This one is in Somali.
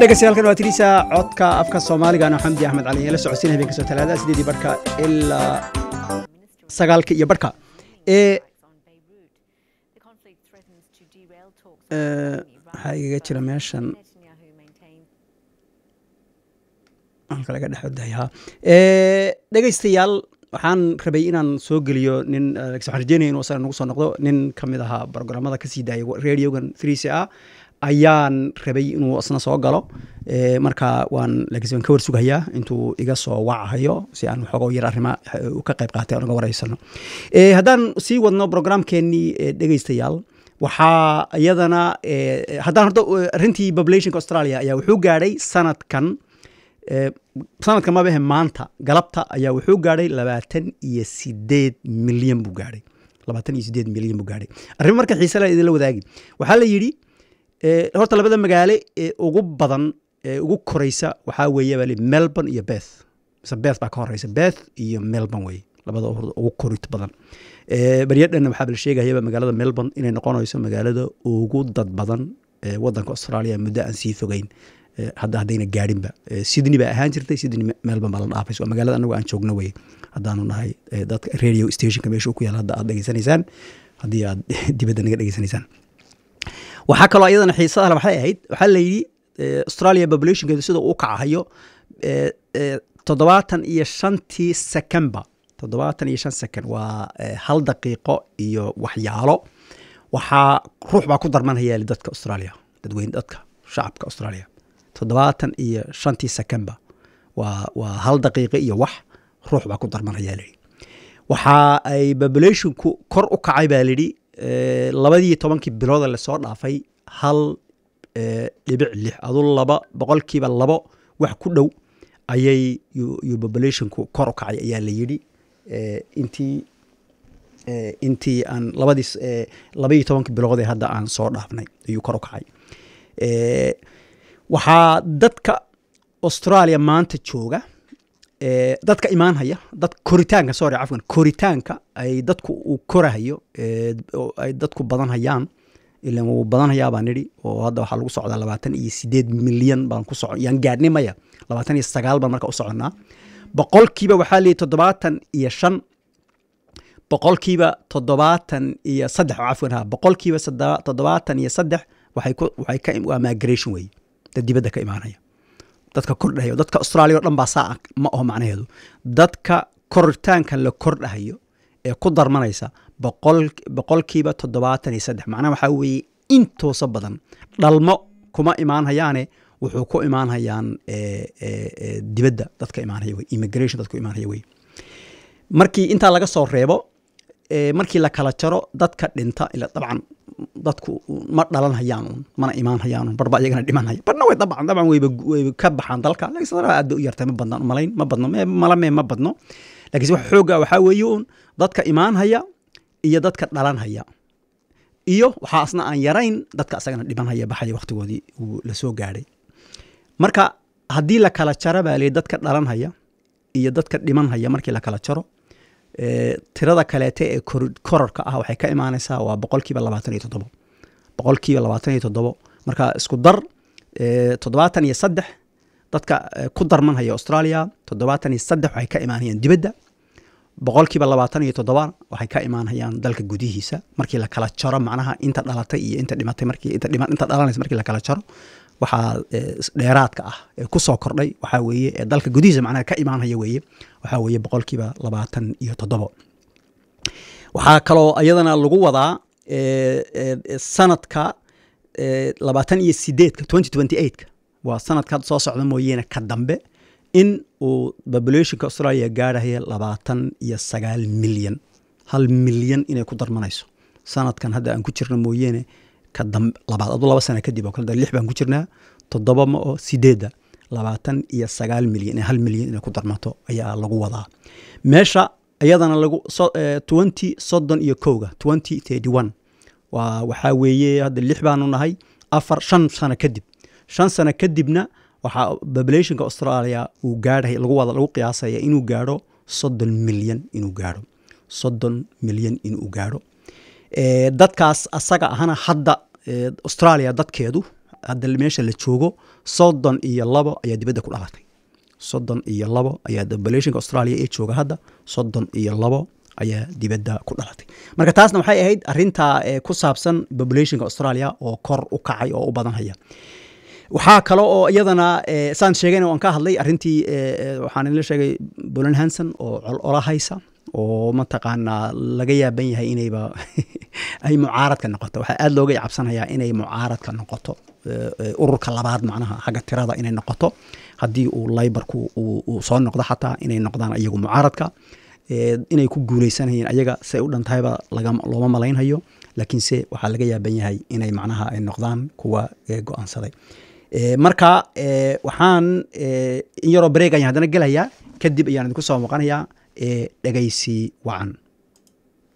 dhegeystayaal waa tirisa codka afka soomaaliga xamdi axmed cali la socodsiin habeen kastoo talaada sideedii barhka ilaa sagaalka iyo barhka ee waxaa igaga jira meeshan halka laga dhexodayaa dhegeystayaal waxaan rabay inaan soo geliyo nin waxaan rajeynaya inuu asana nagu soo noqdo nin ka mid ahaa programmada kasii daaya radiogan three a ayaan rabay inuu isna soo galo marka waan laakiin waan ka warsugayaa intuu iga soo wacahayo si aan waxoogo yar arrima ka qayb qaatay aan uga waraysano haddaan sii wadno programkeenii dhegeystayaal waxaa iyadana haddaan horta arrintii populationka australia ayaa wuxuu gaadhay sanadkan sanadka mabahe maanta galabta ayaa wuxuu gaadhay labaatan iyo sideed milyan buu gaadhay labaatan iyo sideed milyan buu gaadhay arrimo marka xiise la idinla wadaagi waxaa la yidhi horta labada magaale ee ugu badan ee ugu koreysa waxaa weeye baa melbourne iyo beth mise beth baa ka horeysa beth iyo melbourne weye labada ugu korit badan baryadhan waxaa la sheegayaba magaalada melbourne inay noqonayso magaalada ugu dad badan ee wadanka australia muddo aan sii fogeyn hadda haddayna gaadhinba sydney baa ahaan jirtay sydney melbourne baa la dhaafayso waa magaalada anagu aan joogno weye haddaanu nahay dadka radio stationka meesha ku yaala hadda aad dhegeysanaysaan haddii aad dibadda naga dhegeysanaysaan waxaa kaloo iyadana xiisada le waxay ahayd waxaa la yidhi australia populationkeedu sida uu kacahayo toddobaatan iyo shantii secemba toddobaatan iyo shan second waa hal daqiiqo iyo waxyaalo waxaa ruux baa ku darmanaya dadka australia dadweyne dadka shacabka australia toddobaatan iyo shantii secemba waa waa hal daqiiqo iyo wax ruux baa ku darmanaya layidhi waxa ay populationku kor u kacay baa layidhi labadii tobankii bilooda lasoo dhaafay hal dhibic lix adu laba boqolkiiba labo wax ku dhow ayay yo populationku kor u kacay ayaa la yidhi intii intii aan labadii labaiyo tobankii biloodee hadda aan soo dhaafnay ayuu kor u kacay waxaa dadka australia maanta jooga dadka imaanhaya dad koritaanka sorry cafwan koritaanka ay dadku uu korahayo ay dadku badan hayaan ilan wuu badan hayaa baan nidhi oo hadda waxaa lagu socdaa labaatan iyo sideed milyan baan ku soco yaan gaadhnay maya labaatan iyo sagaal baan marka u soconnaa boqolkiiba waxaa leeyahy toddobaatan iyo shan boqolkiiba toddobaatan iyo saddex cafwan ha boqolkiiba toddobaatan iyo saddex waxay ku waxay ka waa migration wey dad dibadda ka imaanaya dadka kordhahayo dadka australia o dhan baa saa ma aho macnaheedu dadka koritaanka la kordhahayo ee ku darmanaysa boqol boqolkiiba toddobaatan iyo saddex macnaha waxaa weeye intoosa badan dhalmo kuma imaanhayaane wuxuu ku imaanhayaan dibadda dadka imaanhaya wey immigration dadku imaanhaya wey markii intaa laga soo reebo markii la kala jaro dadka dhinta ila dabcan dadku ma dhalan hayaan un mana imaan hayaan un barba iyagana dhiman haya barna way dabcan dabcan wayba wayba ka baxaan dalka laakiin aad bay u yartay ma badna malayn ma badno malame ma badno laakiin wax xooga waxaa weeye un dadka imaan haya iyo dadka dhalan haya iyo waxaa asna aan yarayn dadka asagana dhiman haya baxaya waqtigoodii uu la soo gaadhay marka haddii la kala jaro baa lii dadka dhalan haya iyo dadka dhiman haya markii la kala jaro tirada kaleete ee kororka ah waxay ka imaanaysaa waa boqolkiiba labaatan iyo toddobo boqolkiiba labaatan iyo toddobo marka isku dar toddobaatan iyo saddex dadka ku darmanhaya australia toddobaatan iyo saddex waxay ka imaanayaan dibadda boqolkiiba labaatan iyo toddoba waxay ka imaanayaan dalka gudihiisa markii la kala jaro macnaha inta dhalatay iyo inta dhimatay markii inta dhima inta dhalanaysa markii la kala jaro waxaa dheeraadka ah ee kusoo kordhay waxaa weeye ee dalka gudihiisa macnaha ka imaanhaya weeye waxaa weeye boqolkiiba labaatan iyo toddobo waxaa kaloo iyadana lagu wadaa sanadka labaatan iyo sideedka twenty twenty eightka waa sanadka hadda soo socda mooyeene ka dambe in uu populationka australia gaadhaya labaatan iyo sagaal milyan hal milyan inay ku darmanayso sanadkan hadda aan ku jirno mooyeene ka dambe labaad adu laba sana kadib oo kale lix baan ku jirnaa toddoba ma oo sideedda labaatan iyo sagaal milyan hal milyan inay ku darmato ayaa lagu wadaa meesha iyadana lagu twenty soddon iyo kowga twenty thirty one waa waxaa weeye hadda lix baanu nahay afar shan sano kadib shan sano kadibna waxaa populationka australia uu gaadhay lagu wada lagu qiyaasaya inuu gaadho soddon milyan inuu gaadho soddon milyan inuu gaadho dadkaas asaga ahana hadda australia dadkeedu hadda meesha la joogo soddon iyo labo ayaa dibadda ku dhalatay soddon iyo labo ayaa populationka australia ee jooga hadda soddon iyo labo ayaa dibadda ku dhalatay marka taasna waxay ahayd arintaa ku saabsan populationka australia oo kor u kacay oo u badanhaya waxaa kale oo iyadana saan sheegayna waan ka hadlay arintii waxaan ila sheegay bolan hanson oo ola haysa oo mataqaanaa laga yaaban yahay inayba ay mucaaradka noqoto waxaa aada looga cabsanayaa inay mucaaradka noqoto ururka labaad macnaha xagga tirada inay noqoto haddii uu laybarku uu soo noqdo xataa inay noqdaan iyagu mucaaradka inay ku guuleysanayeen ayaga say u dhantahayba looma malaynhayo laakiinse waxaa laga yaaban yahay inay macnaha ay noqdaan kuwa go-aansaday marka waxaan in yaroo bareeg ayaan haddana gelayaa kadib ayaan idinku soo muuqanayaa dhegaysi wacan